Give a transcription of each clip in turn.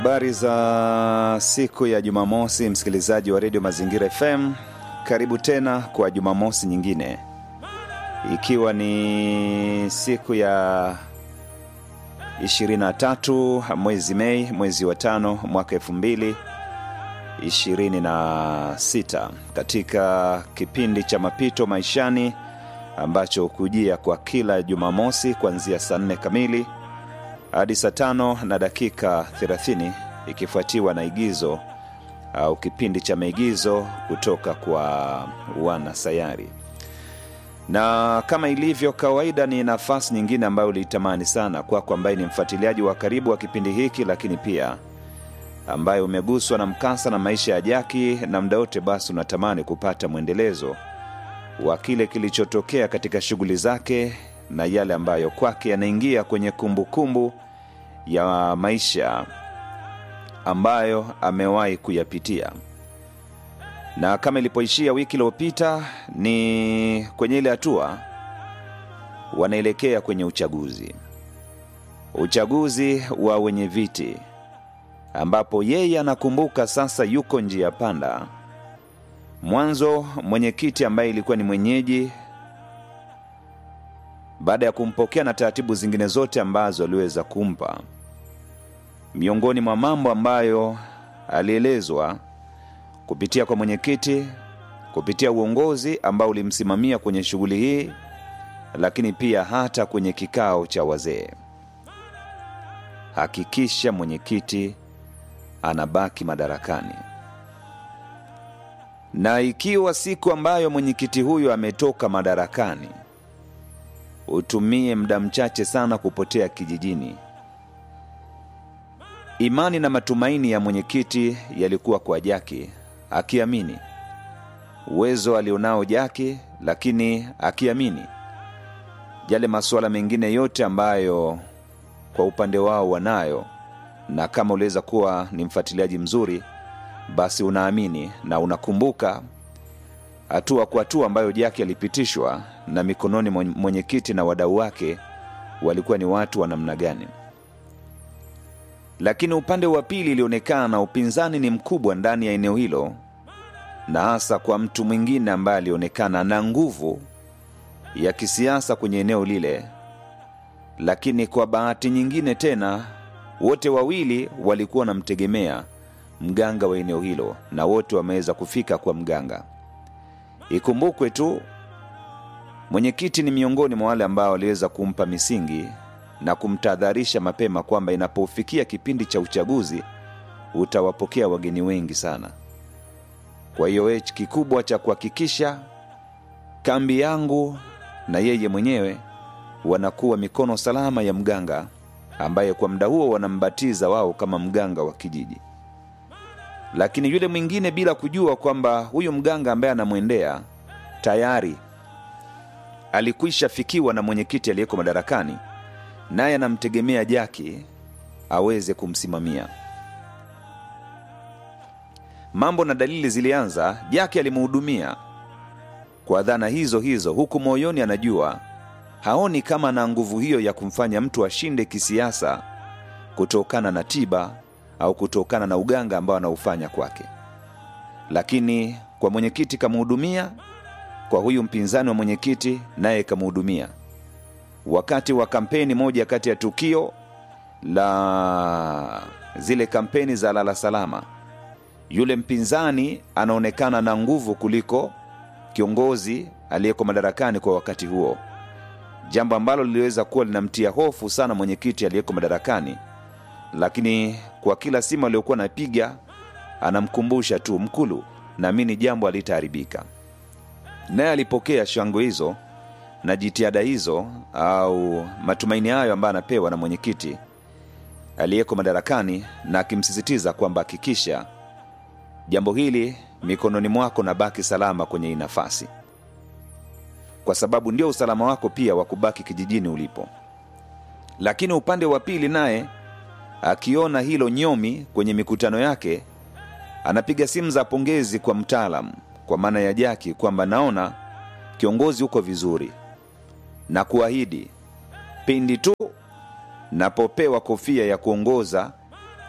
Habari za siku ya Jumamosi, msikilizaji wa redio Mazingira FM, karibu tena kwa Jumamosi nyingine, ikiwa ni siku ya 23 mwezi Mei, mwezi wa tano mwaka elfu mbili ishirini na sita katika kipindi cha mapito maishani ambacho hukujia kwa kila Jumamosi kuanzia saa nne kamili hadi saa tano na dakika 30 ikifuatiwa na igizo au kipindi cha maigizo kutoka kwa wana sayari na kama ilivyo kawaida ni nafasi nyingine ambayo uliitamani sana kwako ambaye ni mfuatiliaji wa karibu wa kipindi hiki lakini pia ambaye umeguswa na mkasa na maisha ya jaki na muda wote basi unatamani kupata mwendelezo wa kile kilichotokea katika shughuli zake na yale ambayo kwake yanaingia kwenye kumbukumbu kumbu ya maisha ambayo amewahi kuyapitia na kama ilipoishia wiki iliyopita ni kwenye ile hatua wanaelekea kwenye uchaguzi uchaguzi wa wenye viti ambapo yeye anakumbuka sasa yuko njia panda mwanzo mwenyekiti ambaye ilikuwa ni mwenyeji baada ya kumpokea na taratibu zingine zote ambazo aliweza kumpa miongoni mwa mambo ambayo alielezwa kupitia kwa mwenyekiti kupitia uongozi ambao ulimsimamia kwenye shughuli hii lakini pia hata kwenye kikao cha wazee hakikisha mwenyekiti anabaki madarakani na ikiwa siku ambayo mwenyekiti huyu ametoka madarakani utumie muda mchache sana kupotea kijijini imani na matumaini ya mwenyekiti yalikuwa kwa jaki akiamini uwezo alionao jaki lakini akiamini yale masuala mengine yote ambayo kwa upande wao wanayo na kama uliweza kuwa ni mfuatiliaji mzuri basi unaamini na unakumbuka hatua kwa hatua ambayo jaki alipitishwa na mikononi mwenyekiti na wadau wake walikuwa ni watu wa namna gani lakini upande wa pili ilionekana upinzani ni mkubwa ndani ya eneo hilo na hasa kwa mtu mwingine ambaye alionekana na nguvu ya kisiasa kwenye eneo lile lakini kwa bahati nyingine tena wote wawili walikuwa wanamtegemea mganga wa eneo hilo na wote wameweza kufika kwa mganga ikumbukwe tu mwenyekiti ni miongoni mwa wale ambao waliweza kumpa misingi na kumtahadharisha mapema kwamba inapofikia kipindi cha uchaguzi utawapokea wageni wengi sana kwa hiyo kikubwa cha kuhakikisha kambi yangu na yeye mwenyewe wanakuwa mikono salama ya mganga ambaye kwa muda huo wanambatiza wao kama mganga wa kijiji lakini yule mwingine bila kujua kwamba huyu mganga ambaye anamwendea tayari alikwisha fikiwa na mwenyekiti aliyeko madarakani naye anamtegemea jaki aweze kumsimamia mambo na dalili zilianza jaki alimhudumia kwa dhana hizo hizo huku moyoni anajua haoni kama na nguvu hiyo ya kumfanya mtu ashinde kisiasa kutokana na tiba au kutokana na uganga ambao anaufanya kwake lakini kwa mwenyekiti kamhudumia kwa huyu mpinzani wa mwenyekiti naye kamhudumia wakati wa kampeni moja kati ya tukio la zile kampeni za lala salama yule mpinzani anaonekana na nguvu kuliko kiongozi aliyeko madarakani kwa wakati huo jambo ambalo liliweza kuwa linamtia hofu sana mwenyekiti aliyeko madarakani lakini kwa kila simu aliyokuwa anapiga anamkumbusha tu mkulu naamini jambo alitaharibika naye alipokea shangwe hizo na jitihada hizo au matumaini hayo ambayo anapewa na mwenyekiti aliyeko madarakani na akimsisitiza kwamba hakikisha jambo hili mikononi mwako na baki salama kwenye hii nafasi kwa sababu ndio usalama wako pia wa kubaki kijijini ulipo lakini upande wa pili naye akiona hilo nyomi kwenye mikutano yake anapiga simu za pongezi kwa mtaalam kwa maana ya jaki kwamba naona kiongozi uko vizuri na kuahidi pindi tu napopewa kofia ya kuongoza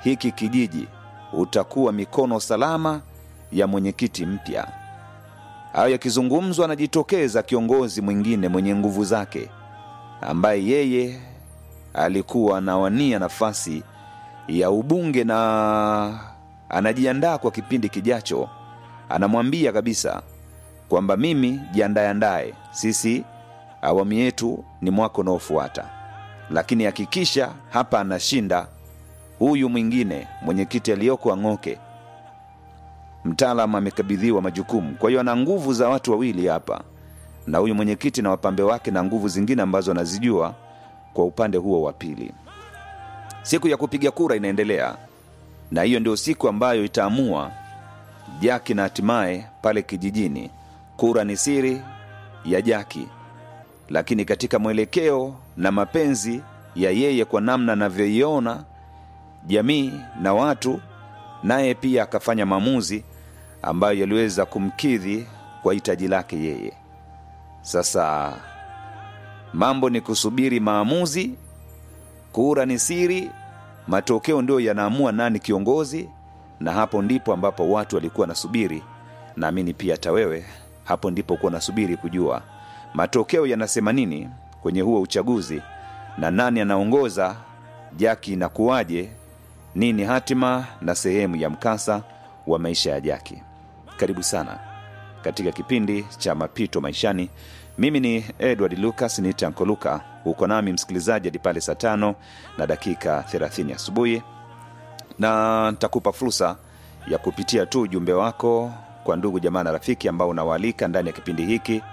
hiki kijiji utakuwa mikono salama ya mwenyekiti mpya. Hayo yakizungumzwa, anajitokeza kiongozi mwingine mwenye nguvu zake, ambaye yeye alikuwa anawania nafasi ya ubunge na anajiandaa kwa kipindi kijacho. Anamwambia kabisa kwamba mimi jiandayandaye, sisi awamu yetu ni mwaka unaofuata, lakini hakikisha hapa anashinda huyu mwingine mwenyekiti aliyoko Ang'oke. Mtaalam amekabidhiwa majukumu, kwa hiyo ana nguvu za watu wawili hapa, na huyu mwenyekiti na wapambe wake na nguvu zingine ambazo anazijua kwa upande huo wa pili. Siku ya kupiga kura inaendelea, na hiyo ndio siku ambayo itaamua Jaki na hatimaye pale kijijini. Kura ni siri ya Jaki, lakini katika mwelekeo na mapenzi ya yeye kwa namna anavyoiona jamii na watu, naye pia akafanya maamuzi ambayo yaliweza kumkidhi kwa hitaji lake yeye. Sasa mambo ni kusubiri maamuzi, kura ni siri, matokeo ndio yanaamua nani kiongozi, na hapo ndipo ambapo watu walikuwa nasubiri, naamini pia hata wewe hapo ndipo kuwa nasubiri kujua matokeo yanasema nini kwenye huo uchaguzi na nani anaongoza, Jaki inakuwaje, nini hatima na sehemu ya mkasa wa maisha ya Jaki. Karibu sana katika kipindi cha Mapito Maishani. Mimi ni Edward Lucas, ni Tanko Luka. Uko nami msikilizaji hadi pale saa tano na dakika 30 asubuhi, na nitakupa fursa ya kupitia tu ujumbe wako kwa ndugu jamaa na rafiki ambao unawaalika ndani ya kipindi hiki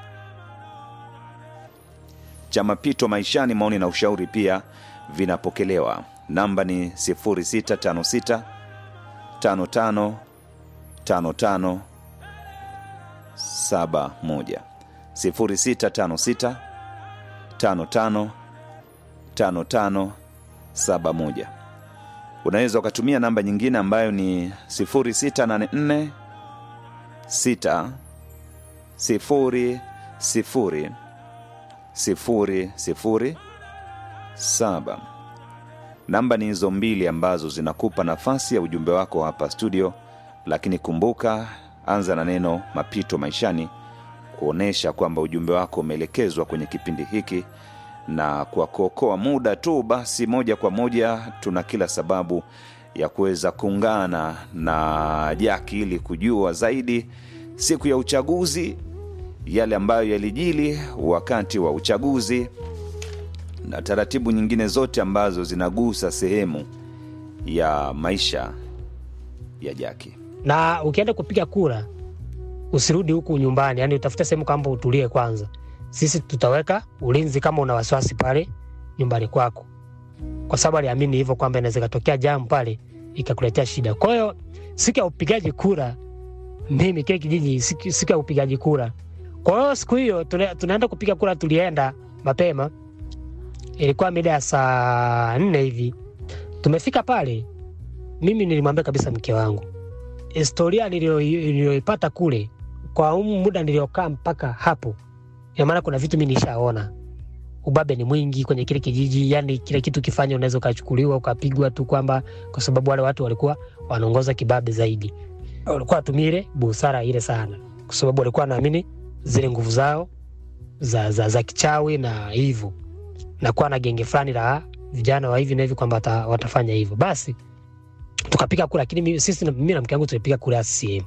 cha Mapito Maishani. Maoni na ushauri pia vinapokelewa. Namba ni 0656 55 55 71 0656 55 55 71. Unaweza ukatumia namba nyingine ambayo ni 0684 6 0 0 sifuri sifuri saba. Namba ni hizo mbili ambazo zinakupa nafasi ya ujumbe wako hapa studio, lakini kumbuka, anza na neno mapito maishani, kuonyesha kwamba ujumbe wako umeelekezwa kwenye kipindi hiki, na kwa kuokoa muda tu, basi moja kwa moja tuna kila sababu ya kuweza kuungana na Jaki ili kujua zaidi siku ya uchaguzi yale ambayo yalijili wakati wa uchaguzi na taratibu nyingine zote ambazo zinagusa sehemu ya maisha ya Jaki. na ukienda kupiga kura usirudi huku nyumbani, yani utafute sehemu kwamba utulie kwanza. Sisi tutaweka ulinzi kama una wasiwasi pale nyumbani kwako, kwa sababu aliamini hivyo kwamba inaweza ikatokea jamu pale ikakuletea shida. Kwa hiyo siku ya upigaji kura, mimi kile kijiji, siku siku ya upigaji kura kwa hiyo siku hiyo tuna, tunaenda kupiga kura, tulienda mapema, ilikuwa mida ya saa nne hivi. Tumefika pale, mimi nilimwambia kabisa mke wangu historia niliyo- niliyoipata kule kwa umu muda niliokaa mpaka hapo, ina maana kuna vitu mi nishaona. Ubabe ni mwingi kwenye kile kijiji, yani kile kitu kifanya unaweza ukachukuliwa ukapigwa tu, kwamba kwa sababu wale watu walikuwa wanaongoza kibabe zaidi, walikuwa watumie busara ile sana, kwa sababu walikuwa wanaamini zile nguvu zao za, za, za kichawi na hivyo na kuwa na genge fulani la vijana wa hivi na hivi kwamba wata, watafanya hivyo. Basi tukapiga kura, lakini mimi, sisi na- mimi na mke wangu tulipiga kura ya CCM.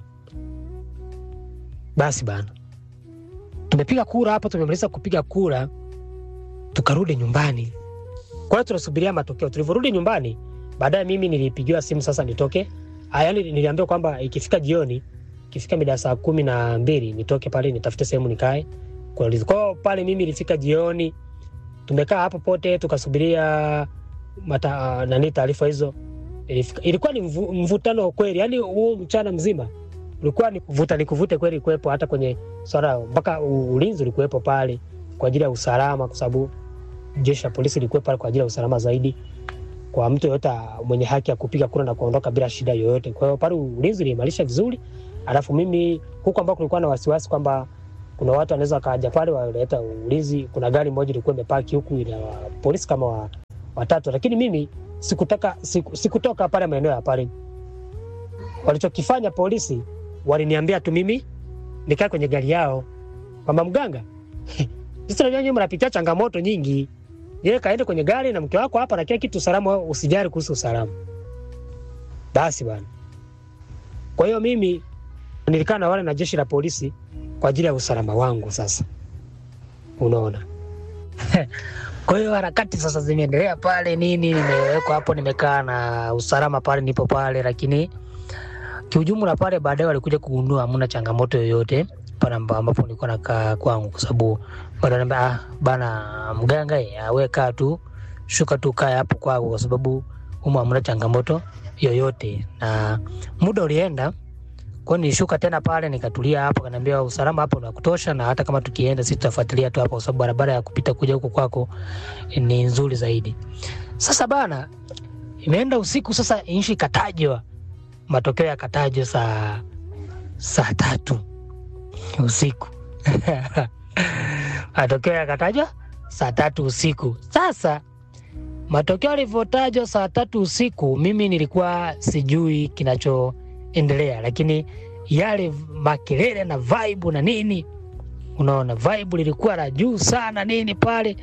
Basi bana, tumepiga kura hapo, tumemaliza kupiga kura, tukarudi nyumbani. Kwa hiyo tunasubiria matokeo. Tulivyorudi nyumbani, baadaye mimi nilipigiwa simu sasa nitoke, Ah, yaani niliambiwa kwamba ikifika jioni ikifika mida ya saa kumi na mbili nitoke pale nitafute sehemu nikae kuuliza. Kwa hiyo pale mimi ilifika jioni, tumekaa hapo pote tukasubiria mata, nani taarifa hizo. Ilifika, ilikuwa ni mvu, mvutano kweli, yani huu mchana mzima ulikuwa ni kuvuta ni kuvute kweli kuwepo, hata kwenye swala mpaka u- ulinzi ulikuwepo pale kwa ajili ya usalama, kwa sababu jeshi la polisi lilikuwepo pale kwa ajili ya usalama zaidi kwa mtu yoyote mwenye haki ya kupiga kura na kuondoka bila shida yoyote. Kwa hiyo pale ulinzi uliimarisha vizuri, alafu mimi huku ambao kulikuwa na wasiwasi kwamba kuna watu wanaweza wakaja pale waleta ulinzi. Kuna gari moja ilikuwa imepaki huku ina polisi kama wa, watatu, lakini mimi sikutaka siku, sikutoka pale maeneo ya pale. Walichokifanya polisi, waliniambia tu mimi nikae kwenye gari yao, kwamba mganga, sisi najua nyinyi mnapitia changamoto nyingi, yeye kaende kwenye gari na mke wako hapa na kila kitu salama, usijali kuhusu usalama. Basi bwana. Kwa hiyo mimi nilikaa na wale na jeshi la polisi kwa ajili ya usalama wangu. Sasa unaona kwa hiyo harakati sasa zimeendelea pale nini, nimewekwa hapo, nimekaa na usalama pale, nipo pale, lakini kiujumla pale baadaye walikuja kugundua hamna changamoto yoyote pale amba- ambapo nilikuwa nakaa kwangu, kwa sababu wananiambia ah, bana mganga, eh, ah, we kaa tu, shuka tu, kaa hapo kwako, kwa sababu humu hamna changamoto yoyote. Na muda ulienda kwa hiyo nilishuka tena pale nikatulia hapo, kaniambia usalama hapo ni wa kutosha, na hata kama tukienda sisi tutafuatilia tu hapo, kwa sababu barabara ya kupita kuja huko kwako ni nzuri zaidi. Sasa bana, imeenda usiku sasa, nchi ikatajwa, matokeo yakatajwa saa saa tatu usiku matokeo yakatajwa saa tatu usiku. Sasa matokeo yalivyotajwa saa tatu usiku, mimi nilikuwa sijui kinachoendelea, lakini yale makelele na vibe na nini, unaona vibe lilikuwa la juu sana nini pale.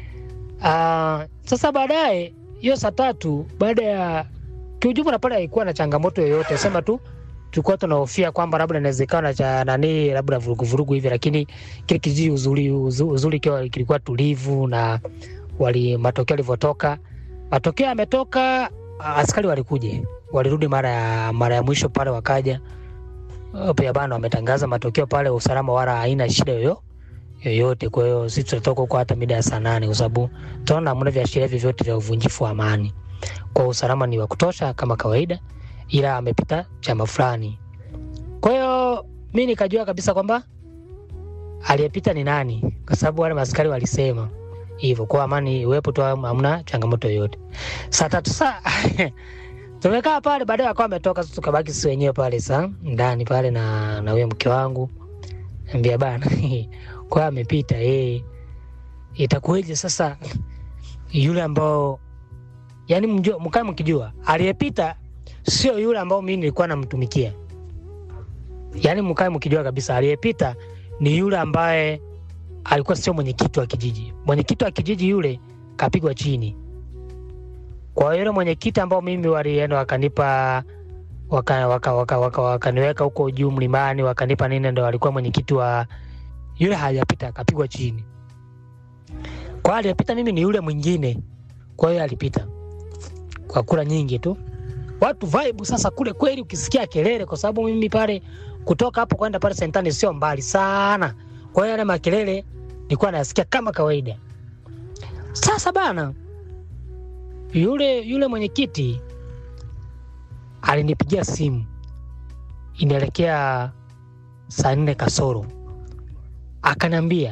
Uh, sasa baadaye hiyo saa tatu baada ya kiujumla pale haikuwa na changamoto yoyote, sema tu tulikuwa tunahofia kwamba labda inawezekana cha nani labda vurugu vurugu hivi, lakini kile kijiji uzuri uzuri, uzuri kiwa kilikuwa tulivu na wali matokeo yalivyotoka, matokeo yametoka, askari walikuja, walirudi mara ya mara ya mwisho pale, wakaja pia bana, wametangaza matokeo pale, usalama wala haina shida yoyo yoyote. Kwa hiyo sisi tutatoka huko hata mida ya saa nane kwa sababu tunaona hamna viashiria vyovyote vya uvunjifu wa amani. Kwa hiyo usalama ni wa kutosha kama kawaida, ila amepita chama fulani. Kwa hiyo mi nikajua kabisa kwamba aliyepita ni nani, kwa sababu wale maskari walisema hivyo, kwa amani iwepo tu, hamna changamoto yoyote. Saa tatu saa tumekaa pale, baadaye akawa ametoka, sasa tukabaki sisi wenyewe pale saa ndani pale na na huyo mke wangu, ambia bana kwa amepita yeye, itakuweje sasa yule ambao yani mjua, mkae mkijua aliyepita sio yule ambao mimi nilikuwa namtumikia. Yani mkae mkijua kabisa aliyepita ni yule ambaye alikuwa sio mwenyekiti wa kijiji. Mwenyekiti wa kijiji yule kapigwa chini. Kwa hiyo yule mwenyekiti ambao mimi walienda wakanipa waka, waka, waka, waka, wakaniweka huko juu mlimani wakanipa nini, ndo alikuwa mwenyekiti wa yule, hajapita akapigwa chini. Kwa hiyo aliyepita mimi ni yule mwingine, kwa hiyo alipita kwa kura nyingi tu watu vibe sasa kule kweli, ukisikia kelele, kwa sababu mimi pale kutoka hapo kwenda pale sentani sio mbali sana, kwa hiyo yale makelele nilikuwa nasikia kama kawaida. Sasa bana, yule yule mwenyekiti alinipigia simu inaelekea saa nne kasoro, akaniambia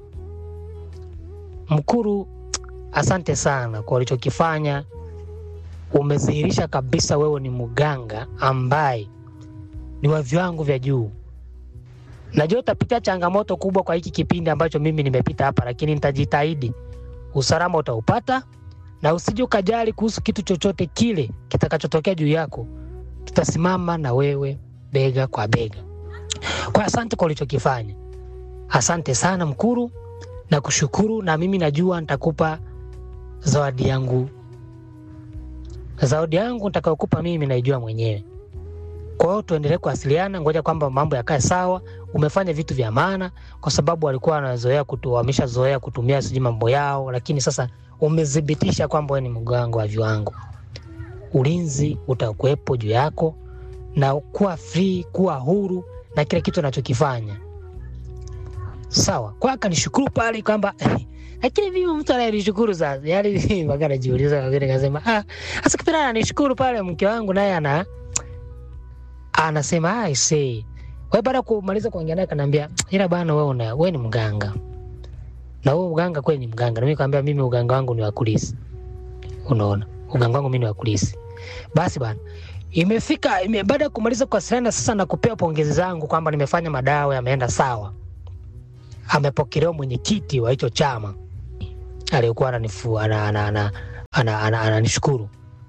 Mkuru, asante sana kwa ulichokifanya umedhihirisha kabisa wewe ni mganga ambaye ni wa viwango vya juu. Najua utapitia changamoto kubwa kwa hiki kipindi ambacho mimi nimepita hapa, lakini nitajitahidi. Usalama utaupata na usije ukajali kuhusu kitu chochote kile kitakachotokea juu yako. Tutasimama na wewe bega kwa bega. Kwa asante kwa ulichokifanya, asante sana Mkuru, na kushukuru, na mimi najua nitakupa zawadi yangu zawadi yangu nitakayokupa mimi naijua mwenyewe. Kwa hiyo tuendelee kuwasiliana, ngoja kwamba mambo yakae sawa. Umefanya vitu vya maana, kwa sababu walikuwa wanazoea kutu, wameshazoea kutumia sijui mambo yao, lakini sasa umethibitisha kwamba wewe ni mganga wa viwango. Ulinzi utakuwepo juu yako, na kuwa free, kuwa huru na kile kitu unachokifanya sawa. Kwa akanishukuru pale kwamba lakini mimi mtu anayenishukuru sasa, yani mpaka najiuliza, wengine kasema ah, sasa kipindi ananishukuru pale, mke wangu naye ana anasema I say wewe, baada ya kumaliza kuongea naye kanaambia, ila bana, wewe una wewe ni mganga na wewe mganga kweli ni mganga, na mimi kaambia, mimi uganga wangu ni wa kulisi. Unaona, uganga wangu mimi ni wa kulisi. Basi bana, imefika ime, baada ya kumaliza kuwasiliana sasa na kupewa pongezi zangu kwamba nimefanya madawa yameenda sawa, amepokelewa mwenyekiti wa hicho chama aliyekuwa ananishukuru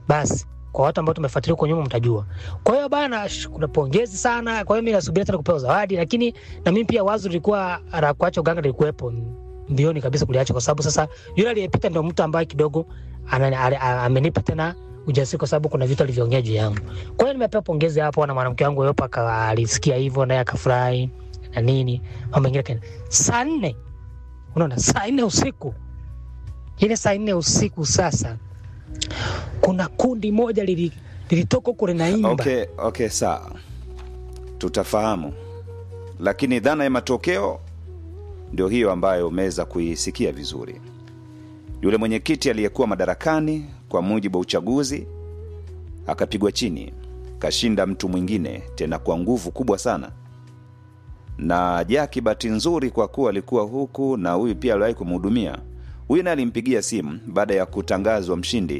basi kwa watu ambao tumefuatilia huko nyuma mtajua. Kwa hiyo bana, sh- kuna pongezi sana. Kwa hiyo mimi nasubiria tena kupewa zawadi, lakini na mimi pia wazo lilikuwa la kuacha uganga lilikuwepo mbioni kabisa kuliacha, kwa sababu sasa yule aliyepita ndio mtu ambaye kidogo ana- ale- a- amenipa tena ujasiri, kwa sababu kuna vitu alivyoongea juu yangu. Kwa hiyo nimepewa pongezi hapo na mwanamke wangu Yopa, aka- alisikia hivyo naye akafurahi na nini, mambo mengine kana saa nne, unaona, saa nne usiku, ile saa nne usiku sasa kuna kundi moja lili- lilitoka huko linaimba okay, okay sawa tutafahamu lakini dhana ya matokeo ndio hiyo ambayo umeweza kuisikia vizuri yule mwenyekiti aliyekuwa madarakani kwa mujibu wa uchaguzi akapigwa chini kashinda mtu mwingine tena kwa nguvu kubwa sana na jaki bahati nzuri kwa kuwa alikuwa huku na huyu pia aliwahi kumhudumia huyu naye alimpigia simu baada ya kutangazwa mshindi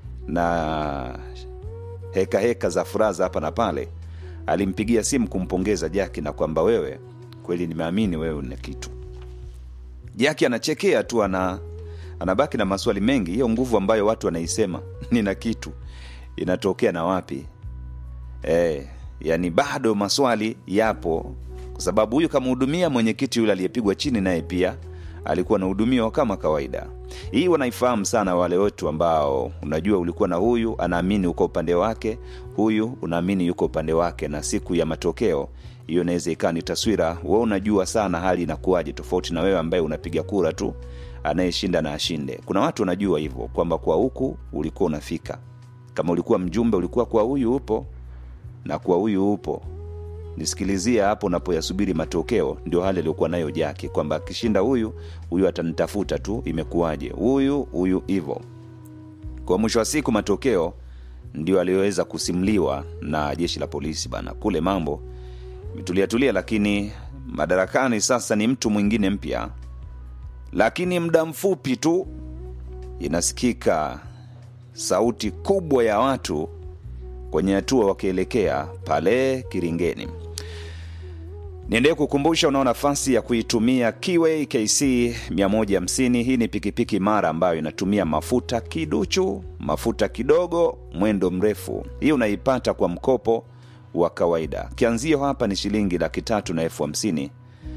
na heka heka za furaha za hapa na pale alimpigia simu kumpongeza jaki na kwamba wewe kweli nimeamini wewe una kitu jaki anachekea tu ana anabaki na maswali mengi hiyo nguvu ambayo watu wanaisema nina kitu inatokea na wapi e, yani bado maswali yapo kwa sababu huyu kamhudumia mwenyekiti yule aliyepigwa chini naye pia alikuwa anahudumiwa kama kawaida hii wanaifahamu sana wale wetu ambao unajua ulikuwa na huyu anaamini uko upande wake huyu unaamini yuko upande wake na siku ya matokeo hiyo inaweza ikawa ni taswira we unajua sana hali inakuwaje tofauti na wewe ambaye unapiga kura tu anayeshinda na ashinde kuna watu wanajua hivyo kwamba kwa huku ulikuwa unafika kama ulikuwa mjumbe ulikuwa kwa huyu upo na kwa huyu upo nisikilizia hapo unapoyasubiri matokeo ndio hali aliyokuwa nayo jaki kwamba akishinda huyu huyu atanitafuta tu imekuwaje huyu huyu hivo kwa mwisho wa siku matokeo ndio aliyoweza kusimliwa na jeshi la polisi bana kule mambo imetuliatulia lakini madarakani sasa ni mtu mwingine mpya lakini muda mfupi tu inasikika sauti kubwa ya watu kwenye hatua wakielekea pale kiringeni niendelee kukumbusha unao nafasi ya kuitumia kiway kc 150 hii ni pikipiki mara ambayo inatumia mafuta kiduchu mafuta kidogo mwendo mrefu hii unaipata kwa mkopo wa kawaida kianzio hapa ni shilingi laki tatu na elfu hamsini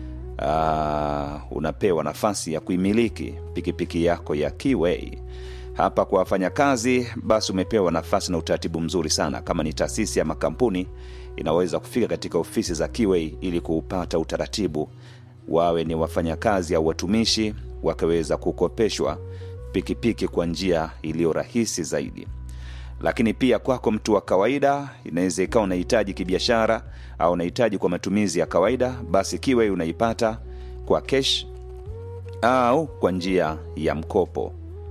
uh, unapewa nafasi ya kuimiliki pikipiki yako ya kiway hapa kwa wafanyakazi basi umepewa nafasi na utaratibu mzuri sana kama ni taasisi ama kampuni inaweza kufika katika ofisi za kiway ili kuupata utaratibu wawe ni wafanyakazi au watumishi wakaweza kukopeshwa pikipiki kwa njia iliyo rahisi zaidi lakini pia kwako mtu wa kawaida inaweza ikawa unahitaji kibiashara au unahitaji kwa matumizi ya kawaida basi kiway unaipata kwa kesh au kwa njia ya mkopo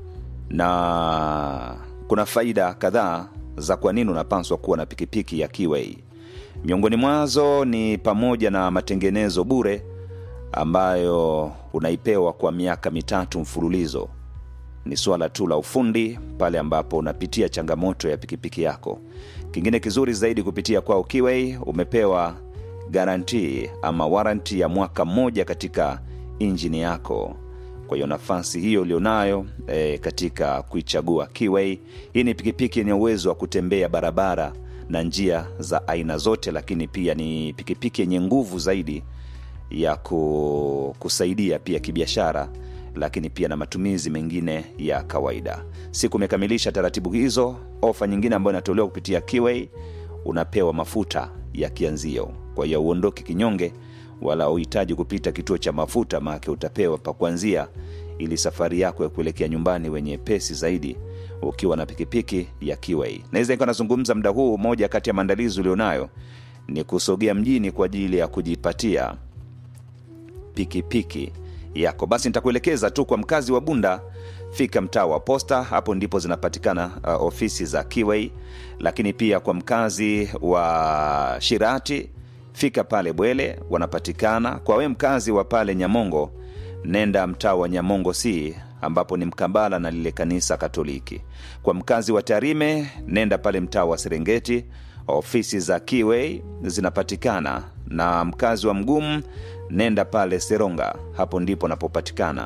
na kuna faida kadhaa za kwa nini unapaswa kuwa na pikipiki ya kiway miongoni mwazo ni pamoja na matengenezo bure ambayo unaipewa kwa miaka mitatu mfululizo ni swala tu la ufundi pale ambapo unapitia changamoto ya pikipiki yako kingine kizuri zaidi kupitia kwao kiway umepewa garantii ama waranti ya mwaka mmoja katika injini yako kwa hiyo nafasi hiyo ulionayo e, katika kuichagua kiway hii ni pikipiki yenye uwezo wa kutembea barabara na njia za aina zote lakini pia ni pikipiki yenye nguvu zaidi ya ku, kusaidia pia kibiashara lakini pia na matumizi mengine ya kawaida siku umekamilisha taratibu hizo ofa nyingine ambayo inatolewa kupitia kiway unapewa mafuta ya kianzio kwa hiyo uondoki kinyonge wala uhitaji kupita kituo cha mafuta maake utapewa pa kuanzia ili safari yako ya kuelekea nyumbani wenye pesi zaidi ukiwa na pikipiki ya kiway naweza ikawa nazungumza muda huu moja kati ya maandalizi ulionayo ni kusogea mjini kwa ajili ya kujipatia pikipiki yako basi nitakuelekeza tu kwa mkazi wa bunda fika mtaa wa posta hapo ndipo zinapatikana uh, ofisi za kiway lakini pia kwa mkazi wa shirati fika pale bwele wanapatikana kwa we mkazi wa pale nyamongo nenda mtaa wa nyamongo c ambapo ni mkambala na lile kanisa katoliki kwa mkazi wa tarime nenda pale mtaa wa serengeti ofisi za kiway zinapatikana na mkazi wa mgumu nenda pale seronga hapo ndipo napopatikana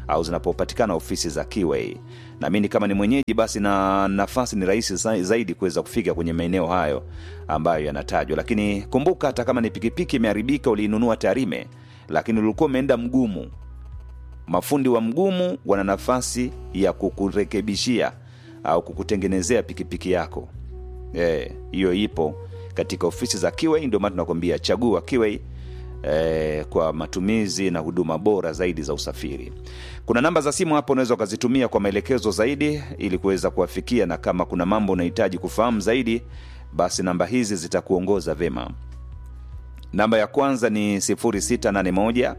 au zinapopatikana ofisi za Kiway. Naamini kama ni mwenyeji, basi na nafasi ni rahisi za- zaidi kuweza kufika kwenye maeneo hayo ambayo yanatajwa. Lakini kumbuka, hata kama ni pikipiki imeharibika, uliinunua Tarime, lakini ulikuwa umeenda Mgumu, mafundi wa Mgumu wana nafasi ya kukurekebishia au kukutengenezea pikipiki yako. Eh, hiyo ipo katika ofisi za Kiway. Ndio maana tunakwambia chagua Kiway eh, kwa matumizi na huduma bora zaidi za usafiri. Kuna namba za simu hapo unaweza ukazitumia kwa maelekezo zaidi ili kuweza kuwafikia, na kama kuna mambo unahitaji kufahamu zaidi, basi namba hizi zitakuongoza vema. Namba ya kwanza ni 0681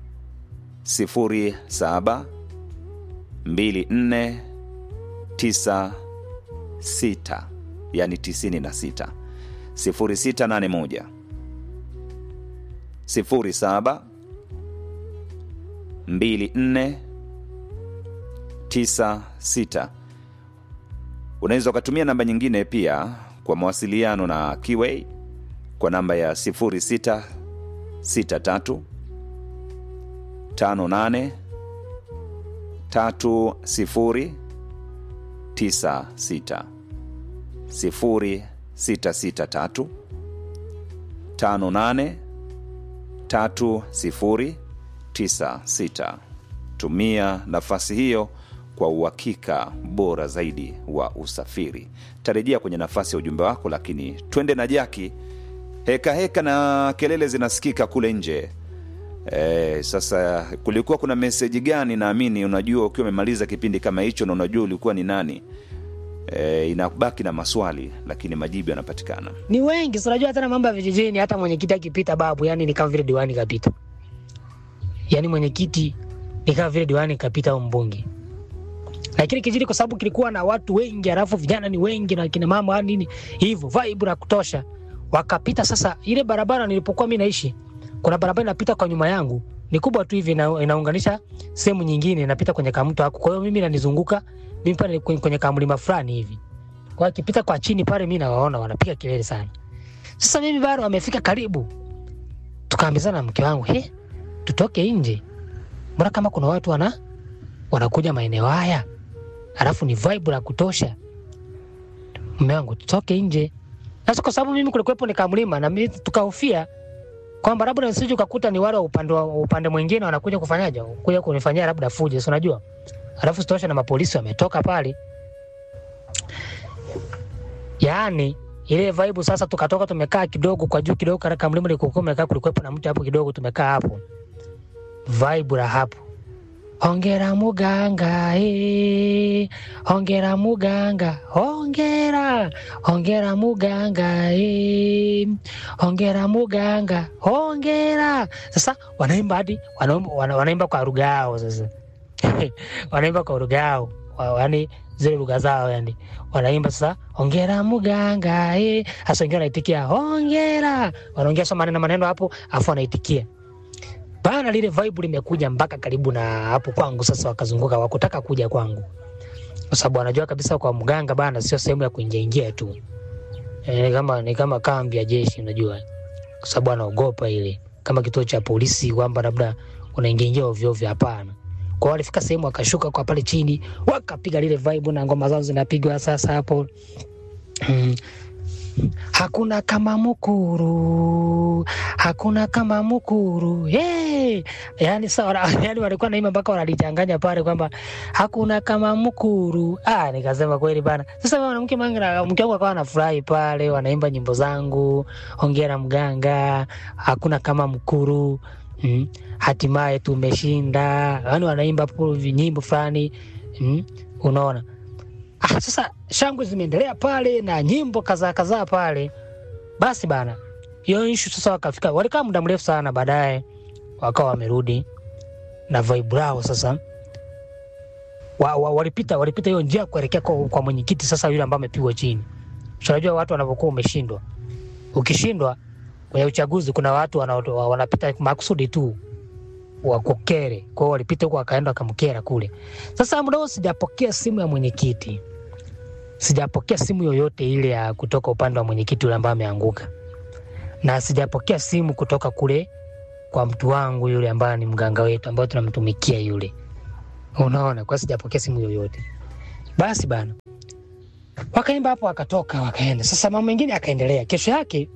07 24 96 yani 96 0681 07 24 96 unaweza ukatumia namba nyingine pia kwa mawasiliano na Kiway kwa namba ya 0663 58 30 96 0663 58 3096. Tumia nafasi hiyo kwa uhakika bora zaidi wa usafiri. Tarejea kwenye nafasi ya ujumbe wako, lakini twende na jaki. Heka heka na kelele zinasikika kule nje. E, sasa kulikuwa kuna meseji gani? Naamini unajua ukiwa umemaliza kipindi kama hicho na unajua ulikuwa ni nani. E, inabaki na maswali lakini majibu yanapatikana. ni wengi, si unajua tena mambo ya vijijini. Hata mwenyekiti akipita babu, yani ni kama vile diwani kapita, yani mwenyekiti ni kama vile diwani kapita au mbunge. Lakini kijiji kwa sababu kilikuwa na watu wengi, alafu vijana ni wengi na kina mama yani nini hivyo, vibe la kutosha, wakapita. Sasa ile barabara nilipokuwa mimi naishi, kuna barabara inapita kwa nyuma yangu, ni kubwa tu hivi, ina, inaunganisha sehemu nyingine, inapita kwenye kamto hako. Kwa hiyo mimi nanizunguka mimi pale kwenye, kwenye kamlima fulani hivi kwa hiyo akipita kwa chini pale, mi nawaona wanapiga kelele sana. Sasa mimi bado wamefika karibu, tukaambizana na mke wangu, he, tutoke nje, mbona kama kuna watu wana wanakuja maeneo haya, alafu ni vibe la kutosha. Mume wangu, tutoke nje. Sasa kwa sababu mimi kulikuwepo ni kamlima, na mimi tukahofia kwamba labda nisije ukakuta ni wale wa upande wa upande mwingine wanakuja kufanyaje, kuja kunifanyia labda fujo, si unajua. Alafu sitosha na mapolisi wametoka pale yaani ile vibe sasa, tukatoka tumekaa kidogo kwa juu kidogo, katika mlima ulikokuwa umekaa, kulikuwepo na mti hapo kidogo, tumekaa hapo, vibe la hapo, hongera muganga eh, hongera muganga, hongera hongera muganga eh, hongera muganga, hongera. Sasa wanaimba hadi wanaimba, wana- wanaimba kwa lugha yao sasa wanaimba kwa lugha yao, wa- yaani zile lugha zao yani wanaimba sasa, hongera muganga eh. Hasa wengine wanaitikia hongera, wanaongea soma maneno maneno hapo, afu wanaitikia bana. Lile vibe limekuja mpaka karibu na hapo kwangu. Sasa wakazunguka, wakutaka kuja kwangu, kwa sababu wanajua kabisa kwa mganga bana, sio sehemu ya kuingia ingia tu e, ni kama ni kama kambi ya jeshi, unajua, kwa sababu anaogopa ile kama kituo cha polisi, kwamba labda unaingia ingia ovyo ovyo. Hapana. Kwa walifika sehemu wakashuka kwa pale chini wakapiga lile vibe na ngoma zao zinapigwa sasa hapo. Mm. Hakuna kama mukuru, hakuna kama mukuru. Hey! Yani sawa, yani walikuwa naimba mpaka wanalichanganya pale kwamba hakuna kama mukuru. Ah, nikasema kweli bana. Sasa mwanamke manga mke wangu akawa anafurahi pale, wanaimba nyimbo zangu, hongera mganga, hakuna kama mkuru. Mm. Hatimaye tumeshinda. Yani wanaimba hapo vinyimbo fulani. Mm. Unaona? Ah, sasa shangwe zimeendelea pale na nyimbo kadhaa kadhaa pale. Basi bana, hiyo ishu sasa wakafika, walikaa muda mrefu sana, baadaye wakawa wamerudi na vibe lao sasa. Wa, wa, walipita walipita hiyo njia kuelekea kwa, kwa mwenyekiti sasa, yule ambaye amepigwa chini. So, unajua watu wanavyokuwa umeshindwa, ukishindwa kwenye uchaguzi kuna watu wana, wanapita makusudi tu wakukere. Kwa hiyo walipita huko wakaenda wakamkera kule. Sasa muda huo sijapokea simu ya mwenyekiti, sijapokea simu yoyote ile ya kutoka upande wa mwenyekiti yule ambaye ameanguka, na sijapokea simu kutoka kule kwa mtu wangu yule ambaye ni mganga wetu ambaye tunamtumikia yule. unaona, kwa sijapokea simu yoyote. Basi bana, wakaimba hapo, wakatoka wakaenda. Sasa mambo mengine akaendelea. Kesho yake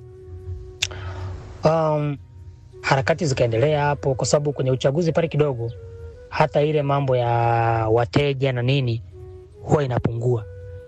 um, harakati zikaendelea hapo, kwa sababu kwenye uchaguzi pale kidogo, hata ile mambo ya wateja na nini huwa inapungua,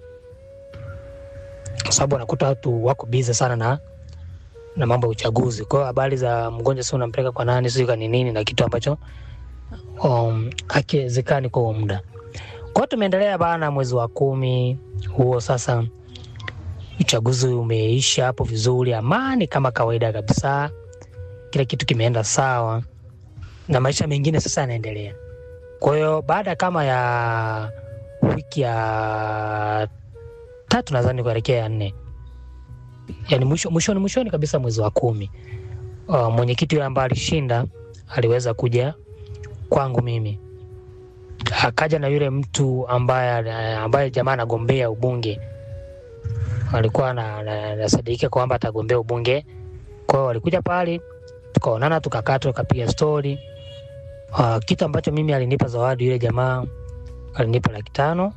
kwa sababu wanakuta watu wako bize sana na na mambo ya uchaguzi. Kwa hiyo habari za mgonjwa si unampeleka kwa nani, sijui kani nini, na kitu ambacho um, hakiwezekani kwa huo muda. Kwa hiyo tumeendelea bana, mwezi wa kumi huo sasa uchaguzi umeisha hapo vizuri, amani kama kawaida kabisa, kila kitu kimeenda sawa na maisha mengine sasa yanaendelea. Kwa hiyo baada kama ya wiki ya tatu nadhani kuelekea ya nne, yani mwisho mwishoni mwishoni kabisa mwezi wa kumi, uh, mwenyekiti yule ambaye alishinda aliweza kuja kwangu mimi, akaja na yule mtu ambaye ambaye jamaa anagombea ubunge alikuwa anasadikika kwamba atagombea ubunge. Kwa hiyo walikuja pale, tukaonana, tukakaa, tukapiga stori. Uh, kitu ambacho mimi alinipa zawadi yule jamaa alinipa laki tano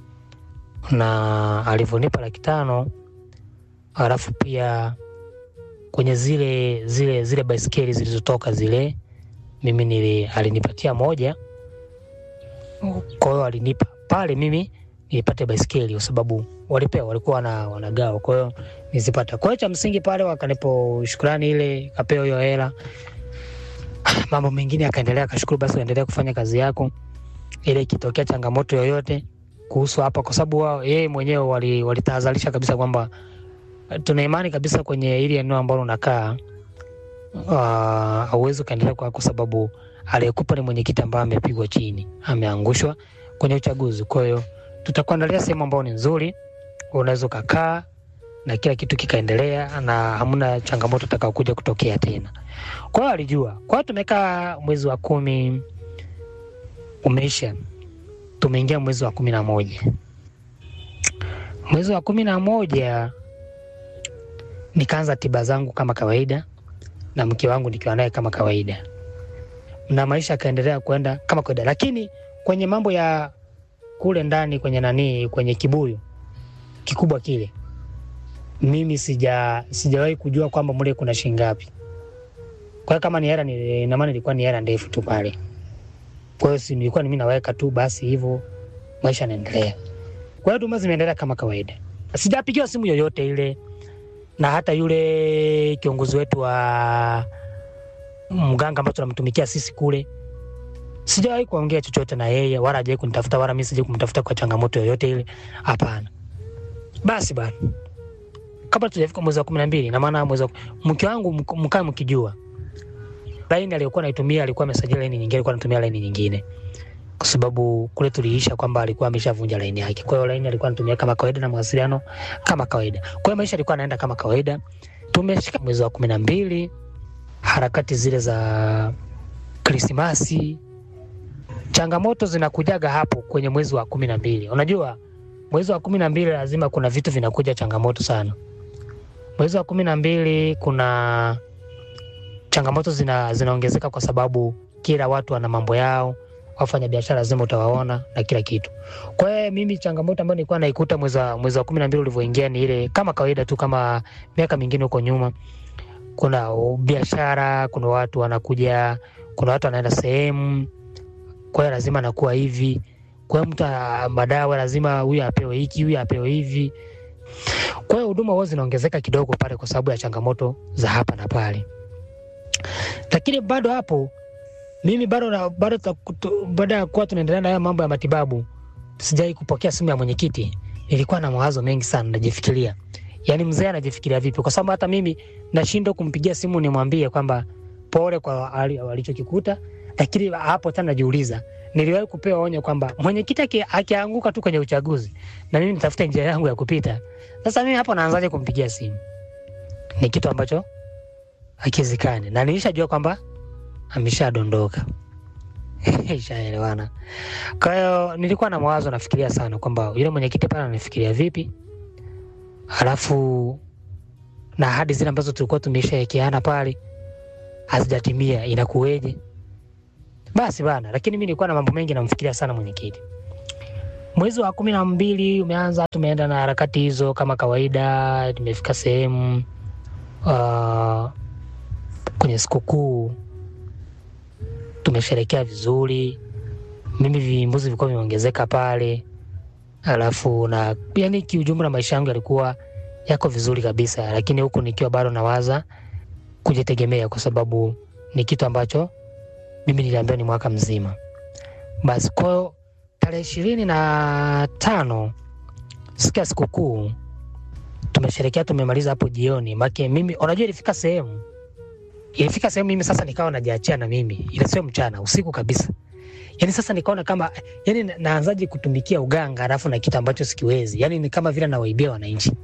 na alivyonipa laki tano alafu pia kwenye zile zile zile baiskeli zilizotoka zile, mimi nili, alinipatia moja. Kwa hiyo alinipa pale mimi nilipate baiskeli kwa sababu walipewa walikuwa wana, wanagawa, kwa hiyo nizipata. Kwa hiyo cha msingi pale wakanipo shukrani ile, kapewa hiyo hela. Mambo mengine akaendelea, akashukuru, basi uendelea kufanya kazi yako, ile ikitokea changamoto yoyote kuhusu hapa, kwa sababu wao yeye mwenyewe walitahadharisha wali kabisa kwamba tuna imani kabisa kwenye ili eneo ambalo unakaa hauwezi uh, ukaendelea kwa, kwa sababu aliyekupa ni mwenyekiti ambaye amepigwa chini, ameangushwa kwenye uchaguzi. Kwa hiyo tutakuandalia sehemu ambayo ni nzuri, unaweza ukakaa na kila kitu kikaendelea na hamna changamoto itakayokuja kutokea tena. Kwa hiyo alijua. Kwa hiyo tumekaa mwezi wa kumi umeisha, tumeingia mwezi wa kumi na moja. Mwezi wa kumi na moja nikaanza tiba zangu kama kawaida na mke wangu nikiwa naye kama kawaida, na maisha yakaendelea kwenda kama kawaida, lakini kwenye mambo ya kule ndani kwenye nani, kwenye kibuyu kikubwa kile, mimi sija sijawahi kujua kwamba mle kuna shilingi ngapi. Kwa hiyo kama ni hela ni na maana ilikuwa ni hela ndefu tu pale. Kwa hiyo si nilikuwa mimi naweka tu basi hivyo, maisha yanaendelea. Kwa hiyo huduma zimeendelea kama kawaida, sijapigiwa simu yoyote ile, na hata yule kiongozi wetu wa mganga ambaye tunamtumikia sisi kule sijawahi kuongea chochote na yeye wala hajawahi kunitafuta wala mimi sijai kumtafuta kwa changamoto yoyote ile, hapana. Basi bana, kabla tujafika mwezi wa kumi na mbili na maana mwezi mke wangu mkaa mkijua, laini aliyokuwa naitumia alikuwa amesajili laini nyingine, alikuwa anatumia laini nyingine kwa sababu kule tuliisha kwamba alikuwa ameshavunja laini yake. Kwa hiyo laini alikuwa anatumia kama kawaida na mawasiliano kama kawaida. Kwa hiyo maisha alikuwa anaenda kama kawaida. Tumeshika mwezi wa kumi na mbili, harakati zile za Krismasi changamoto zinakujaga hapo kwenye mwezi wa kumi na mbili. Unajua mwezi wa kumi na mbili lazima kuna vitu vinakuja changamoto sana. Mwezi wa kumi na mbili kuna changamoto zina, zinaongezeka kwa sababu kila watu wana mambo yao, wafanya biashara lazima utawaona na kila kitu. Kwa hiyo mimi changamoto ambayo nilikuwa naikuta mwezi wa mwezi wa kumi na mbili ulivyoingia ni ile kama kawaida tu kama miaka mingine huko nyuma. Kuna biashara, kuna watu wanakuja, kuna watu wanaenda sehemu kwa hiyo lazima nakuwa hivi. Kwa hiyo mtu madawa lazima huyu apewe hiki, huyu apewe hivi. Kwa hiyo huduma huwa zinaongezeka kidogo pale kwa sababu ya changamoto za hapa na pale, lakini bado hapo mimi bado bado baada ya kuwa tunaendelea na haya mambo ya matibabu, sijai kupokea simu ya mwenyekiti. Nilikuwa na mawazo mengi sana, najifikiria, yaani mzee anajifikiria vipi, kwa sababu hata mimi nashindwa kumpigia simu nimwambie kwamba pole kwa alichokikuta lakini hapo tena najiuliza, niliwahi kupewa onyo kwamba mwenyekiti akianguka tu kwenye uchaguzi na mimi nitafute njia yangu ya kupita. Sasa mimi hapo naanzaje kumpigia simu? Ni kitu ambacho hakiwezekani, na nilishajua kwamba ameshadondoka. Ishaelewana. Kwa hiyo nilikuwa na mawazo, nafikiria sana kwamba yule mwenyekiti pale ananifikiria vipi, halafu na ahadi zile ambazo tulikuwa tumeshawekeana pale hazijatimia, inakuweje? basi bana, lakini mi nilikuwa na mambo mengi namfikiria sana mwenyekiti. Mwezi wa kumi na mbili umeanza, tumeenda na harakati hizo kama kawaida. Nimefika sehemu uh, kwenye sikukuu tumesherekea vizuri, mimi vimbuzi vilikuwa vimeongezeka pale, alafu na yani kiujumla maisha yangu yalikuwa yako vizuri kabisa, lakini huku nikiwa bado nawaza kujitegemea, kwa sababu ni kitu ambacho mimi niliambiwa ni mwaka mzima. Basi kwao tarehe ishirini na tano siku ya sikukuu tumesherekea, tumemaliza hapo jioni. Make mimi unajua, ilifika sehemu ilifika sehemu mimi sasa nikawa najiachia na mimi, ile sio mchana, usiku kabisa. Yani sasa nikaona kama yani na- naanzaje kutumikia uganga alafu na kitu ambacho sikiwezi, yani ni kama vile nawaibia wananchi.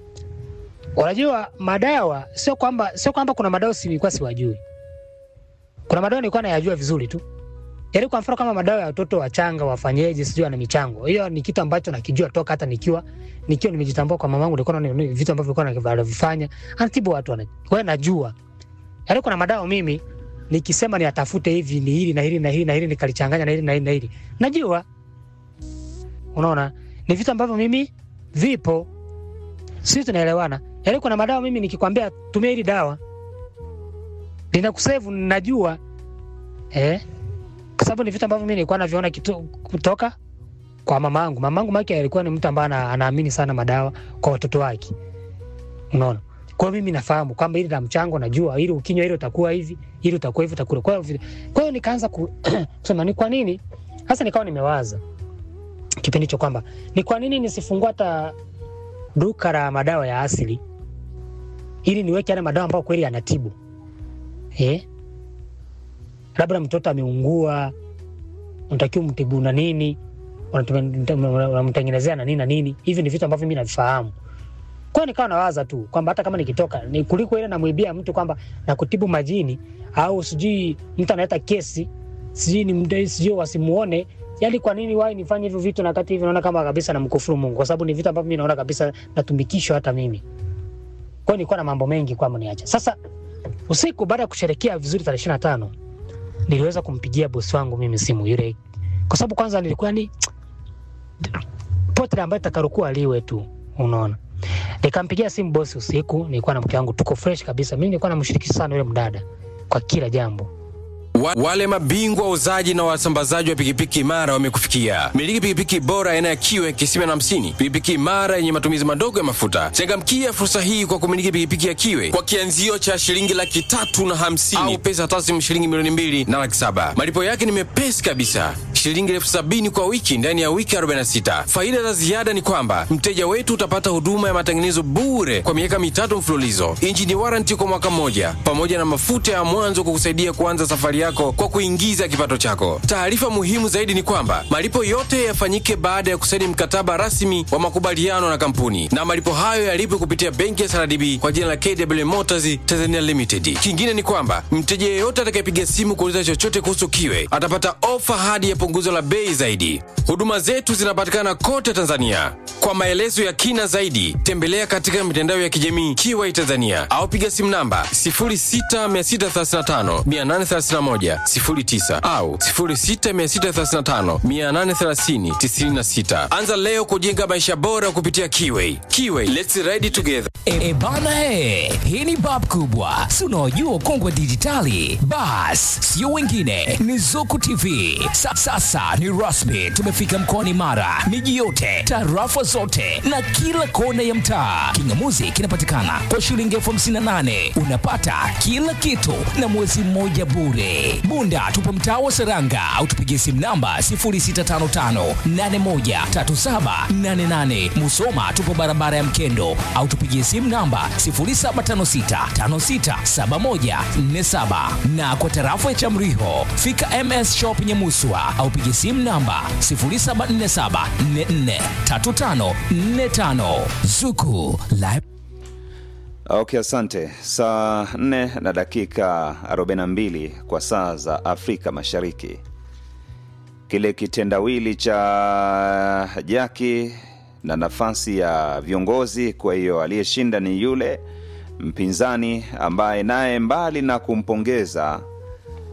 Unajua madawa sio kwamba sio kwamba kuna madawa si nilikuwa siwajui, kuna madawa nilikuwa nayajua vizuri tu. Yaani kwa mfano kama madawa ya watoto wachanga wafanyeje, sijui ana michango. Hiyo ni kitu ambacho nakijua toka hata nikiwa nikiwa nimejitambua kwa mamangu, nilikuwa naona ni vitu ambavyo nilikuwa navifanya, anatibu watu wana. Kwa hiyo najua. Yaani kuna madawa mimi nikisema ni atafute hivi ni hili na hili na hili na hili nikalichanganya na hili na hili na hili. Najua. Unaona? Ni vitu ambavyo mimi vipo. Sisi tunaelewana. Yaani kuna madawa mimi nikikwambia tumia hili dawa linakusevu, najua eh, kwa sababu ni vitu ambavyo mimi nilikuwa naviona kitu, kutoka kwa mamangu. Mamangu make alikuwa ni mtu ambaye ana- anaamini sana madawa kwa watoto wake, unaona. Kwa hiyo mimi nafahamu kwamba hili la mchango, najua ili ukinywa hili utakuwa hivi, ili utakuwa hivi, utakula. Kwa hiyo vile- kwa hiyo nikaanza ku- kusema ni kwa nini hasa, nikawa nimewaza kipindi hicho kwamba ni kwa nini nisifungua hata duka la madawa ya asili ili niweke yale madawa ambayo kweli yanatibu eh? Labda mtoto ameungua, unatakiwa mtibu na nini, unatuma- unamtengenezea na nini na nini. Hivi ni vitu ambavyo mimi navifahamu. Kwa hiyo nikawa nawaza tu kwamba hata kama nikitoka ni kuliko ile namwibia mtu kwamba nakutibu majini au sijui mtu analeta kesi sijui ni mdai sijui wasimuone. Yaani kwa nini wai nifanye hivyo vitu na wakati hivi naona kama kabisa namkufuru Mungu kwa sababu ni vitu ambavyo mimi naona kabisa natumikishwa hata mimi. Kwa hiyo nilikuwa na mambo mengi kwamba niacha. Sasa usiku baada ya kusherekea vizuri tarehe ishirini na tano niliweza kumpigia bosi wangu mimi simu yule, kwa sababu kwanza nilikuwa ni pote ambayo itakarokuwa liwe tu, unaona. Nikampigia simu bosi usiku, nilikuwa na mke wangu, tuko fresh kabisa. Mimi nilikuwa namshirikisha sana yule mdada kwa kila jambo. Wa, wale mabingwa wauzaji na wasambazaji wa pikipiki imara wamekufikia. Miliki pikipiki bora aina ya kiwe kisima na hamsini, pikipiki imara yenye matumizi madogo ya mafuta. Changamkia fursa hii kwa kumiliki pikipiki ya kiwe kwa kianzio cha shilingi laki tatu na hamsini au pesa taslimu shilingi milioni mbili na laki saba. Malipo yake ni mepesi kabisa, shilingi elfu sabini kwa wiki ndani ya wiki 46. Faida za ziada ni kwamba mteja wetu utapata huduma ya matengenezo bure kwa miaka mitatu mfululizo, injini waranti kwa mwaka mmoja, pamoja na mafuta ya mwanzo kukusaidia kuanza safari yako kwa kuingiza kipato chako. Taarifa muhimu zaidi ni kwamba malipo yote yafanyike baada ya kusaini mkataba rasmi wa makubaliano na kampuni, na malipo hayo yalipwe kupitia benki ya SRDB kwa jina la KW Motors Tanzania Limited. Kingine ni kwamba mteja yeyote atakayepiga simu kuuliza chochote kuhusu kiwe atapata ofa hadi ya punguzo la bei zaidi. Huduma zetu zinapatikana kote Tanzania. Kwa maelezo ya kina zaidi, tembelea katika mitandao ya kijamii Kiwai Tanzania au piga simu namba 0663583109 au 0663583096. Anza leo kujenga maisha bora kupitia Kiwai. Kiwai, let's ride together. E bana he, hii ni bab kubwa, si unaojua ukongwe dijitali? Bas, sio wengine, ni Zuku TV. Sa, sasa ni rasmi, tumefika mkoani Mara, miji yote, tarafa zote na kila kona ya mtaa. Kingamuzi kinapatikana kwa shilingi elfu hamsini na nane unapata kila kitu na mwezi mmoja bure. Bunda tupo mtaa wa Seranga au tupigie simu namba 0655813788. Musoma tupo barabara ya Mkendo au tupigie simu namba 0756567147 na kwa tarafa ya Chamriho fika MS Shop Nyamuswa au pigie simu namba 0747443545 Zuku Live Okay, asante. Saa 4 na dakika 42 kwa saa za Afrika Mashariki. Kile kitendawili cha Jaki na nafasi ya viongozi, kwa hiyo aliyeshinda ni yule mpinzani ambaye naye mbali na kumpongeza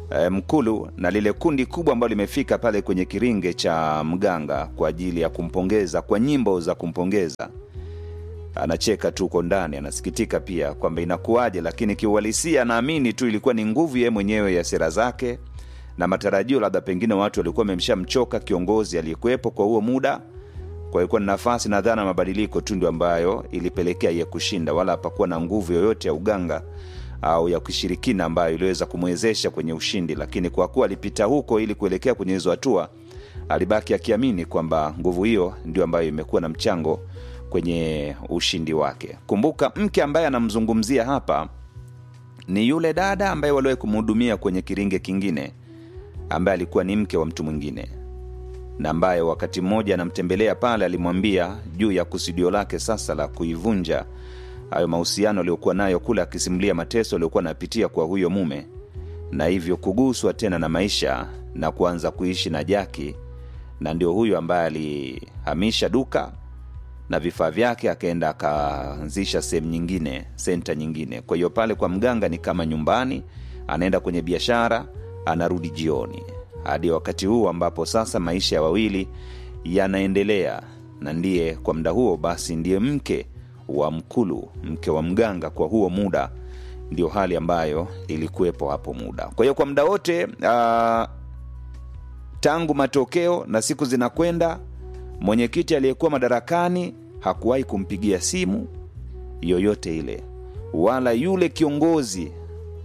e, Mkulu na lile kundi kubwa ambalo limefika pale kwenye kiringe cha mganga kwa ajili ya kumpongeza kwa nyimbo za kumpongeza. Anacheka tu uko ndani, anasikitika pia kwamba inakuwaje, lakini kiuhalisia anaamini tu ilikuwa ni nguvu yeye mwenyewe ya sera zake na matarajio, labda pengine watu walikuwa wamemshamchoka kiongozi aliyekuwepo kwa huo muda kwa hiyo ilikuwa ni nafasi na dhana ya mabadiliko tu ndio ambayo ilipelekea ye kushinda, wala hapakuwa na nguvu yoyote ya uganga au ya kishirikina ambayo iliweza kumwezesha kwenye ushindi. Lakini kwa kuwa alipita huko ili kuelekea kwenye hizo hatua, alibaki akiamini kwamba nguvu hiyo ndio ambayo imekuwa na mchango kwenye ushindi wake. Kumbuka, mke ambaye anamzungumzia hapa ni yule dada ambaye waliwahi kumhudumia kwenye kiringe kingine, ambaye alikuwa ni mke wa mtu mwingine na ambaye wakati mmoja anamtembelea pale, alimwambia juu ya kusudio lake sasa la kuivunja hayo mahusiano aliyokuwa nayo kule, akisimulia mateso aliyokuwa anapitia kwa huyo mume, na hivyo kuguswa tena na maisha na kuanza kuishi na Jaki, na ndio huyo ambaye alihamisha duka na vifaa vyake akaenda akaanzisha sehemu nyingine, senta nyingine. Kwa hiyo pale kwa mganga ni kama nyumbani, anaenda kwenye biashara, anarudi jioni hadi wakati huu ambapo sasa maisha ya wawili yanaendelea, na ndiye kwa muda huo basi ndiye mke wa Mkulu, mke wa mganga kwa huo muda, ndio hali ambayo ilikuwepo hapo muda. Kwa hiyo kwa muda wote uh, tangu matokeo na siku zinakwenda, mwenyekiti aliyekuwa madarakani hakuwahi kumpigia simu yoyote ile, wala yule kiongozi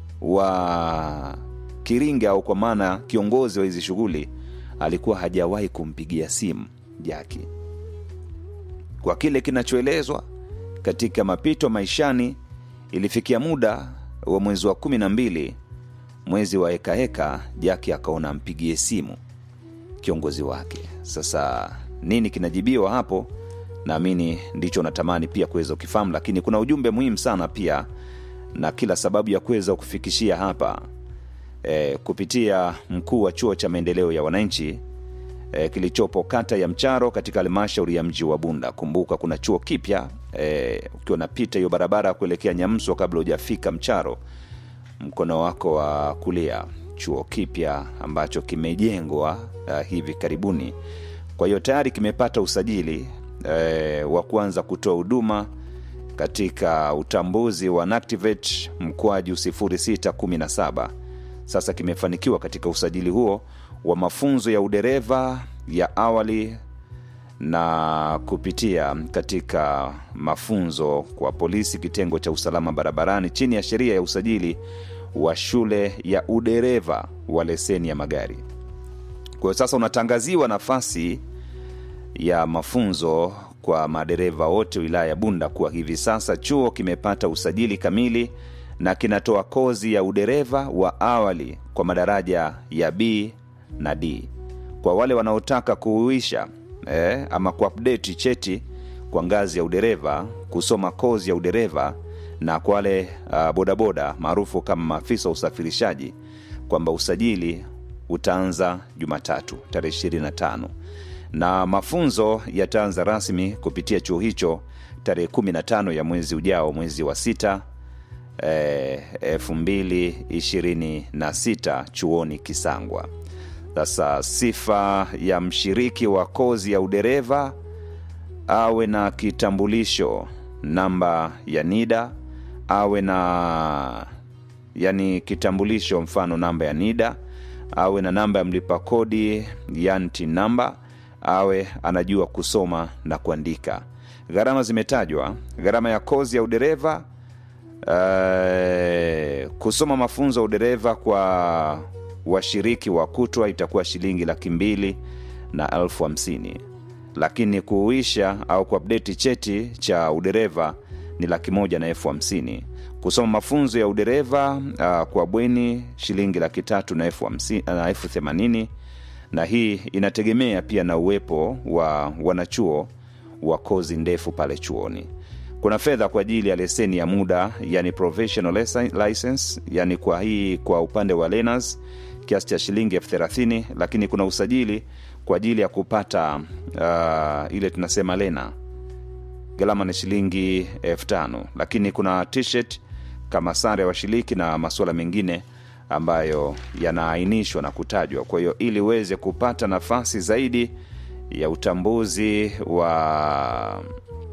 wa Kiringa au kwa maana kiongozi wa hizi shughuli alikuwa hajawahi kumpigia simu Jaki. Kwa kile kinachoelezwa katika mapito maishani, ilifikia muda wa mwezi wa kumi na mbili, mwezi wa hekaheka, Jaki akaona ampigie simu kiongozi wake. Sasa nini kinajibiwa hapo? Naamini ndicho natamani pia kuweza kukifahamu, lakini kuna ujumbe muhimu sana pia na kila sababu ya kuweza kufikishia hapa e, kupitia mkuu wa chuo cha maendeleo ya wananchi e, kilichopo kata ya Mcharo katika halmashauri ya mji wa Bunda. Kumbuka kuna chuo kipya e, ukiwa unapita hiyo barabara kuelekea Nyamswa kabla hujafika Mcharo, mkono wako wa kulia, chuo kipya ambacho kimejengwa uh, hivi karibuni. Kwa hiyo tayari kimepata usajili e, wa kuanza kutoa huduma katika utambuzi wa NACTIVATE mkwaju 0617 sasa kimefanikiwa katika usajili huo wa mafunzo ya udereva ya awali na kupitia katika mafunzo kwa polisi kitengo cha usalama barabarani chini ya sheria ya usajili wa shule ya udereva wa leseni ya magari. Kwa hiyo sasa unatangaziwa nafasi ya mafunzo kwa madereva wote wilaya ya Bunda kuwa hivi sasa chuo kimepata usajili kamili na kinatoa kozi ya udereva wa awali kwa madaraja ya B na D. Kwa wale wanaotaka kuhuisha eh, ama kuupdate cheti kwa ngazi ya udereva, kusoma kozi ya udereva, na kwa wale uh, bodaboda maarufu kama maafisa wa usafirishaji, kwamba usajili utaanza Jumatatu tarehe 25 na mafunzo yataanza rasmi kupitia chuo hicho tarehe 15 ya mwezi ujao, mwezi wa sita elfu mbili ishirini na sita chuoni Kisangwa. Sasa sifa ya mshiriki wa kozi ya udereva awe na kitambulisho namba ya NIDA, awe na yani kitambulisho mfano namba ya NIDA, awe na namba ya mlipa kodi yani TIN namba, awe anajua kusoma na kuandika. Gharama zimetajwa. Gharama ya kozi ya udereva Uh, kusoma mafunzo ya udereva kwa washiriki wa kutwa itakuwa shilingi laki mbili na elfu hamsini lakini kuuisha au kuapdeti cheti cha udereva ni laki moja na elfu hamsini kusoma mafunzo ya udereva uh, kwa bweni shilingi laki tatu na elfu hamsini na elfu themanini na hii inategemea pia na uwepo wa wanachuo wa kozi ndefu pale chuoni kuna fedha kwa ajili ya leseni ya muda yani professional license yani kwa hii kwa upande wa learners kiasi cha shilingi elfu thelathini lakini kuna usajili kwa ajili ya kupata uh, ile tunasema lena gharama ni shilingi elfu tano lakini kuna t-shirt kama sare ya washiriki na masuala mengine ambayo yanaainishwa na kutajwa. Kwa hiyo ili uweze kupata nafasi zaidi ya utambuzi wa